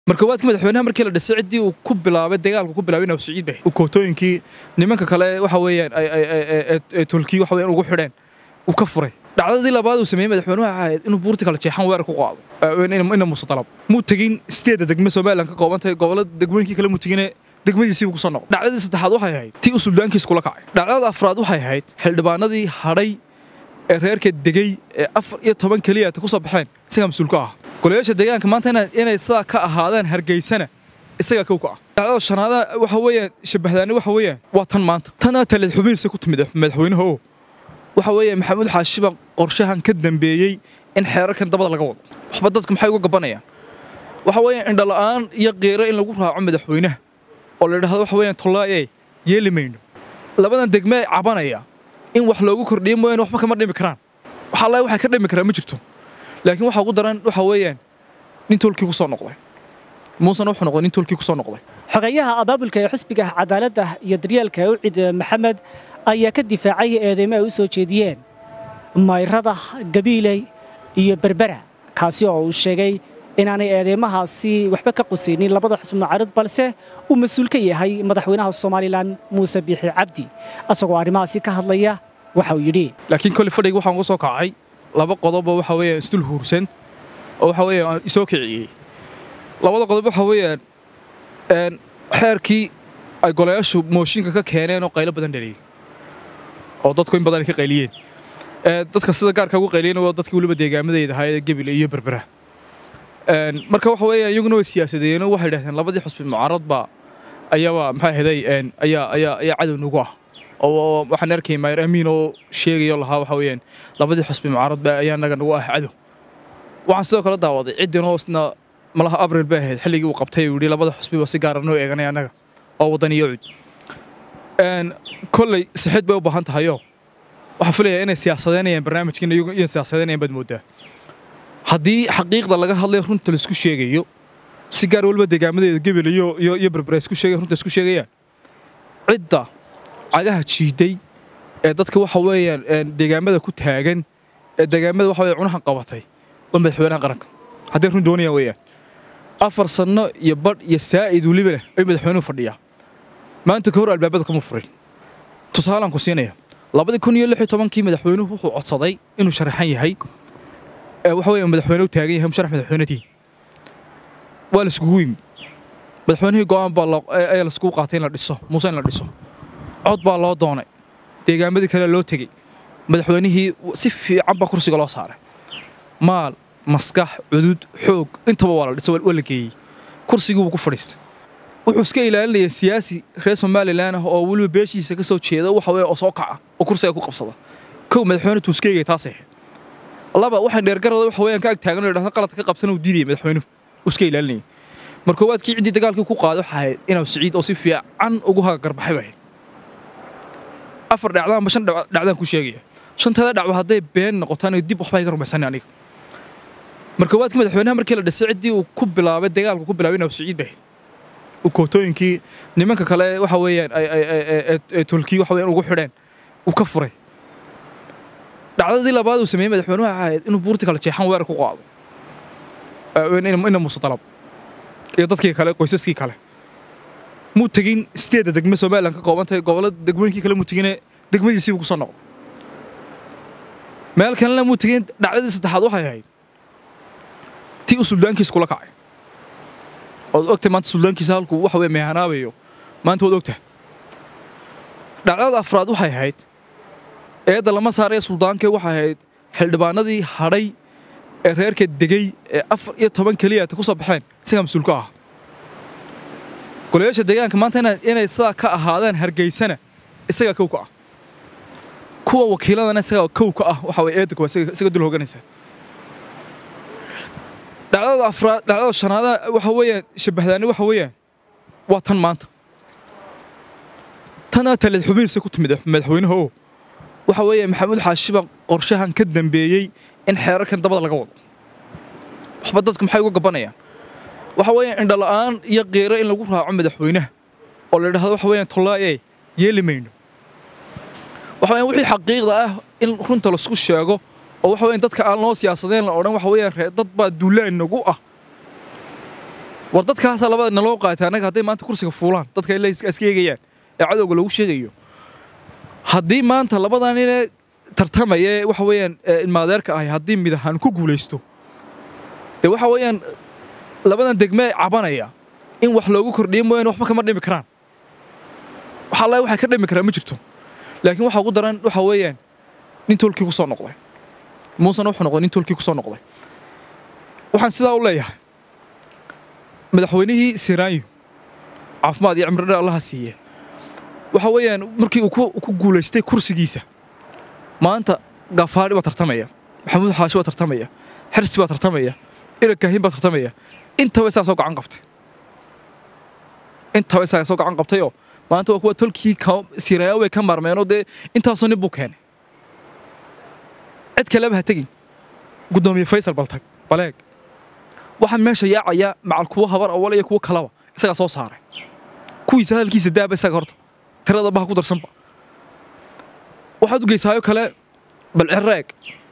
markoowaadkii madaxweynaha markii la dhisay ciddii uu ku bilaabay dagaalku ku bilaabay inuu siciid bay kootooyinkii nimanka kale waxa weeyaan ay tulkii waxa weeyaan ugu xidheen uu ka furay dhacdadii labaad uu sameeyey madaxweynuhu waxay ahayd inuu buurti kala jeexan weerar ku qaado ina muuse dalab muu tegin sideedda degme somalilan ka koobantahay gobollada degmooyinkii kale muu tegine degmadiisiibu kusoo noqday dhacdadii saddexaad waxay ahayd tii uu suldaankiis kula kacay dhacdada afraad waxay ahayd xildhibaanadii hadhay ee reerka degey ee afar iyo toban keliya ku soo baxeen isagaa mas-uulka ah golayaasha deegaanka maanta inay sidaa ka ahaadaan hargeysana isagaa kow ka ah dhacdada shanaada waxa weeyaan shabahdaani waxa weeyaan waa tan maanta tanaa taleed xubinhiisa ku timid madaxweynaha oo waxa weeye maxamuud xaashi baa qorshahan ka dambeeyey in xeerarkan dabada laga wado waxba dadku maxay uga gabanayaan waxa weeyaan indhala'aan iyo qiiro in lagu raaco madaxweynaha oo la yidhahdo waxa weeyaan tollaaye yeeli mayno labadan degme cabanaya in wax loogu kordhiyo mooyaane waxba kama dhimi karaan waxa allahi waxay ka dhimi karaa ma jirto laakiin waxa ugu daran waxa weeyaan nin tolkii ku soo noqday muusena wuxuu noqday nin tolkii ku soo noqday xogayaha abaabulka ee xusbiga cadaaladda iyo daryeelka ucid maxamed ayaa ka difaacay eedeymo ay u soo jeediyeen mayrada gabiiley iyo berbera kaasi oo uu sheegay inaanay eedeymahaasi waxba ka qusaynin labada xusbi mucaarid balse uu mas-uul ka yahay madaxweynaha somalilan muuse biixi cabdi asagoo arrimahaasi ka hadlaya waxa uu yidhi laakiin koley fadhigi waxaan uga soo kacay laba qodoboo waxa weeyaan isdul huursan oo waxa weeyaan isoo kiciyey labada qodob waxa weeyaan xeerkii ay golayaashu mooshinka ka keeneen oo qaylo badan dhaliyey oo dadku in badan ay ka qayliyeen dadka sida gaarka ugu qayliyeen waa dadkii weliba deegaamadayda ahaa ee gebile iyo berbera marka waxa weeyaan iyaguna way siyaasadeeyeen oo waxay yidhahdeen labadii xusbi mucaarad baa ayaaba maxaa ahaday ayaa ayaa ayaa cadow nagu ah oo waxaan arkay maayir amiin oo sheegayo lahaa waxa weeyaan labadii xusbi mucaarad baa ayaa naga nagu ah cadow waxaan sidoo kale daawaday ciddin hoosna malaha abril bay ahayd xilligii uu qabtay uu yidhi labada xusbiba si gaara noo eeganay annaga oo waddan iyo cud kolley sixid bay u baahan tahayoo waxaan filayaa inay siyaasadeynayaan barnaamijkiina iyagu inay siyaasadeynayaan baad mooddaa haddii xaqiiqda laga hadlayo runta laisku sheegayo si gaar weliba deegaamadeeda gebel iyo iyo iyo berbera isku sheegay runta isku sheegayaan cidda cagaha jiiday ee dadka waxa weeyaan deegaamada ku taagan ee deegaamada waxa weeye cunahan qabatay waa madaxweynaha qaranka hadday run doonayaan weeyaan afar sanno iyo badh iyo saa'id weliba leh ay madaxweynuhu fadhiyaa maanta ka hor albaabada kama furin tusaalaan ku siinaya labadii kun iyo lix iyo tobankii madaxweynuhu wuxuu codsaday inuu sharaxan yahay waxa weeye madaxweyne u taagan yahay musharax madaxweynatii waa laiskugu yimi madaxweynihii go'aan baa ayaa laiskugu qaatay in la dhiso muuse in la dhiso cod baa loo doonay deegaamadii kale loo tegey madaxweynihii si fiican baa kursiga loo saaray maal maskax cudud xoog intaba waa la dhisay waa la geeyey kursigii wuu ku fadhiistay wuxuu iska ilaalinaya siyaasi reer somalilan ah oo weliba beeshiisa ka soo jeeda waxa weeye oo soo kaca oo kursiga ku qabsada kow madaxweyne tuuskeegay taasay ahayd laba waxaan dheergarada waxa weeyaan ka ag taagan oo yidhahda qaladka ka qabtana uu diidayay madaxweynuhu uu iska ilaalinayay markoowaadkii ciddii dagaalkii ku qaaday waxa ahayd inuu siciid oo si fiican ugu hagagarbaxay bay ahayd afar dhacdaanba shan dhacdaan ku sheegaya shantada dhacba hadday been noqotaan dib waxba iga rumaysanay aniga markoowaadkii madaxweynaha markii la dhisay ciddii uu ku bilaabay dagaalku ku bilaabay inuu siciid bay ahayd kootooyinkii nimanka kale waxa weeyaan ay tulkii waxa weeyaan ugu xidheen uu ka furay dhacdadii labaad uu sameeyey madaxweynuhu waxay ahayd inuu buurti kala jeexan weerar ku qaado ina muuse dalab iyo dadkii kale qoysaskii kale muu tegin sideedda degme somalilan ka koobantahay gobollada degmooyinkii kale muu tegine degmadiisiibu kusoo noqday meel kalena muu tegin dhacdadii saddexaad waxay ahayd tii uu suldaankiis kula kacay ood ogtahay maanta suldaankiisa halkuu waxa weye meehanaabayo maanta waad ogtahay dhacdada afraad waxay ahayd eedda lama saaraya suldaankee waxay ahayd xildhibaanadii hadhay ee reerka degey ee afar iyo toban keliya ku soo baxeen isagaa mas-uulka ah golayaasha deegaanka maanta inay sidaa ka ahaadaan hargeysana isagaa kow ka ah kuwa wakiiladana isagaa kow ka ah waxa weye eedda kuwaa isaga dul hoganaysa dhacdada afraad dhacdada shanaada waxa weeyaan shabahdaani waxa weeyaan waa tan maanta tanaa taleed xubinhiisa ku timid madaxweynaha oo waxa weeye maxamuud xaashi baa qorshahan ka dambeeyey in xeerarkan dabada laga wado waxba dadku maxay uga gabanayaan waxa weeyaan indhala'aan iyo qiiro in lagu raaco madaxweynaha oo la yidhahdo waxa weeyaan tollaaye yeeli mayno waxa weeyaan wixii xaqiiqda ah in runta laisku sheego oo waxa weeyaan dadka aan loo siyaasadeen la odhan waxa weeyaan dad baa duulaan nagu ah war dadkaasa labada naloo qaatay annaga hadday maanta kursiga fuulaan dadka ila iska eegayaan ee cadowga lagu sheegayo haddii maanta labadan inee tartamaya ee waxa weeyaan ilmaadeerka ahi haddii mid ahaan ku guulaysto dee waxa weeyaan labadan degme cabanaya in wax loogu kordhiyo mooyaane waxba kama dhimi karaan waxa alla waxay ka dhimi karaan ma jirto laakiin waxa ugu daran waxa weeyaan nin tolkii ku soo noqday muusena wuxuu noqday nin tolkii ku soo noqday waxaan sidaa u leeyahay madaxweynihii siraayo caafimaad iyo cimridhe allaha siiye waxa weeyaan markii uu ku guulaystay kursigiisa maanta gafaadhi baa tartamaya maxamuud xaashi baa tartamaya xirsi baa tartamaya irak kaahin baa tartamaya intaba isagaa soo gacan qabtay intaba isagaa soo gacan qabtayoo maanta waa kuwa tolkii siraayo way ka maarmeenoo dee intaasoo nin buu keenay cid kaleba ha tegin guddoomiye faysal baltag baleeg waxaan meesha yaacaya macal kuwa habar awal iyo kuwa kalaba isagaa soo saaray kuwiisa hadalkiisa daaba isaga horta tirada baha ku darsanba waxaad u geysaayo kale bal ciraeg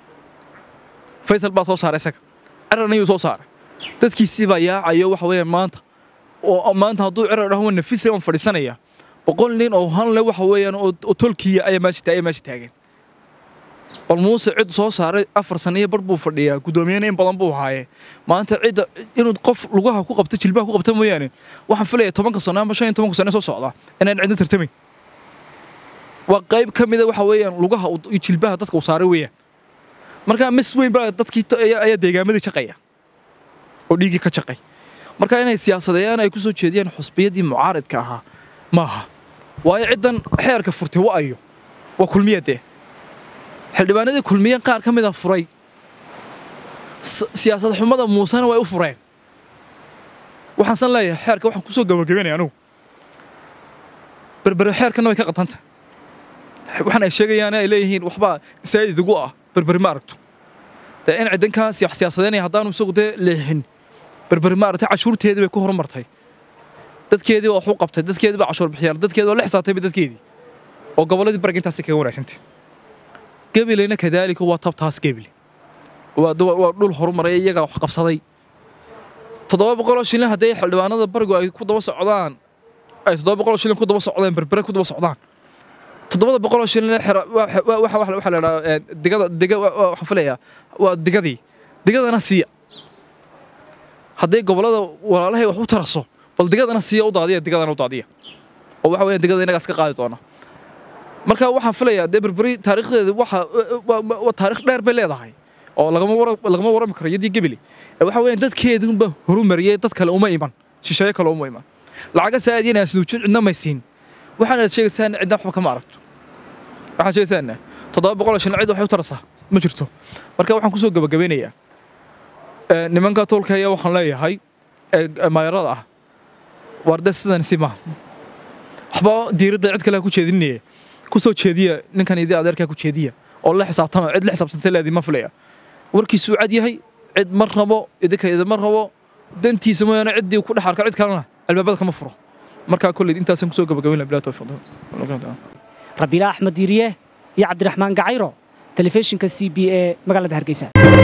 faysal baa soo saaray isaga ciran ayuu soo saaray dadkiisii baa yaacayo waxa weeyaan maanta oo maanta hadduu cirar dhaho waa nafisa waan fadhiisanaya boqol nin oo hanle waxa weeyaan oo tolkiya ayaa meesha ayaa meesha taagan bal muuse cid soo saaray afar sano iyo bar buu fadhiyaa guddoomiyena in badan buu haaye maanta cidda inuu qof lugaha ku qabto jilbaha ku qabta mooyaane waxaan filaya tobanka sano ama shan iyo tobanka sano soo socda inaan cidna tartamayn waa qayb ka mida waxa weeyaan lugaha iyo jilbaha dadka uu saaray weeyaan marka mis weyn baa dadkii ayaa deegaamadii shaqaya oo dhiiggii ka shaqay marka inay siyaasadeeyaan ay ku soo jeediyaan xusbiyadii mucaaridka ahaa maaha waayo ciddan xeerka furtay wa ayo waa kulmiyadee xildhibaanadii kulmiye qaar ka mida furay siyaasad xumada muusena way u fureen waxaan san leeyahay xeerka waxaan kusoo gabagabenaya anugu berbere xeerkana way ka qatanta waxaan ay sheegayaan ay leeyihiin waxbaa isaa'id igu ah berberi ma aragto dee in ciddankaa siyaasadeynaya haddaanu isagu dee leexin berberi ma aragtay cashuurteedii bay ku horumartay dadkeedii baa wax u qabtay dadkeedii baa cashuur bixiyaan dadkeedii baa la xisaabtayba dadkeedii oo gobolladii barag intaasi kaga wanaagsantay gabileyna kadaalika waa tabtaas gebile waa dhul horumaraya iyagaa wax qabsaday toddoba boqoloo shilin haddii xildhibaanada barigu ay ku daba socdaan ay toddoba boqoloo shilin ku daba socdaan berbere ku daba socdaan toddobada boqoloo shilin waxaa la idhaha digada diga waxaan filayaa waa digadii digadana siiya hadday gobollada walaalahay wax u taraso bal digadana siiya u daadiya digadana u daadiya oo waxa weeyaan digada inagaas ka qaadi doona marka waxaan filayaa dee berberi taariikhdeeda waxa waa taarikh dheer bay leedahay oo lagama wara lagama warami karo yadii gebeli waxa weeyaan dadkeedunba horumariyey dad kale uma iman shisheeye kale uma iman lacaga saa'id inaan snuujin cidna may siin waxaana sheegaysaa cidna waxba kama aragto waxaan sheegaysaa toddoba boqol shilin cid waxay u tarasaa ma jirto marka waxaan kusoo gabagabeynayaa nimanka tolka ayaa waxaan leeyahay maayarada ah waarde sidan si maaha waxba diiradda cid kale ku jeedinaya ku soo jeediya ninkan idii adeerkaa ku jeediya oo la xisaabtama cid la xisaabtantay leedii ma filaya warkiisuu cad yahay cid ma rabo idinka idima rabo dantiisa mooyaane ciddii ku dhex arka cid kalena albaabada kama furo markaa kolley intaasaan kusoo gabagabayn laha bilaa tawfiiq rabiila axmed diiriye iyo cabdiraxmaan gacayro telefishinka c b e magaalada hargeysa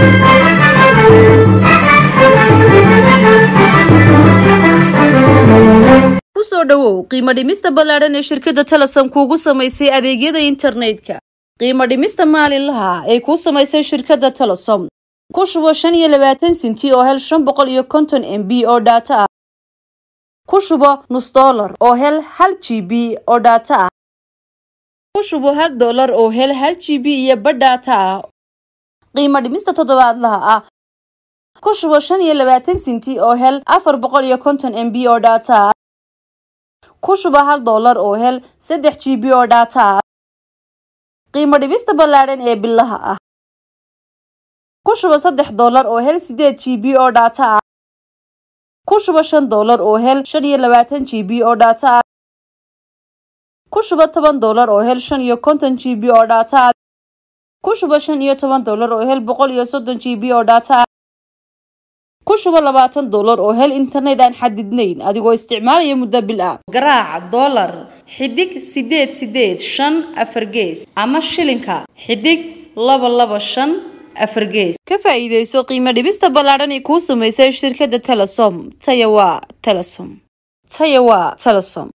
kusoo dhowow qiimo dhimista ballaadhan ee shirkadda talasan kuugu samaysay adeegyada internetka qiimo dhimista maalinlaha ay kuu samaysay shirkadda talasom ku shubo shan iyo labaatan sinti oo hel shan boqol iyo konton m b oo dhaato ah ku shubo nus dollar oo hel hal g b oo dhaato ah ku shubo hal dollar oo hel hal g b iyo badh dhaato ah qiimo dhimista toddobaadlaha ah ku shubo shan iyo labaatan sinti oo hel afar boqol iyo konton m b oo dhaato ah ku shubo hal dollar oo hel saddex g b oo dhaato ah qiimo dhibista ballaadhan ee bilaha ah ku shubo saddex dollar oo hel sideed g b oo dhaato ah ku shubo shan dollar oo hel shan iyo labaatan g b oo dhaato ah ku shubo toban dollar oo hel shan iyo konton g b oo dhaato ah ku shubo shan iyo toban dollar oo hel boqol iyo soddon g b oo dhaato ah ku shubo labaatan dollar oo hel internet aan xadidnayn adigoo isticmaalaya muddo bil ah garaac dollar xidig sideed sideed shan afar gees ama shilinka xidig laba laba shan afargees ka faa'iidayso qiimo dhibista ballaadhan ee kuu samaysay shirkadda telesom taya waa telesom taya waa telesom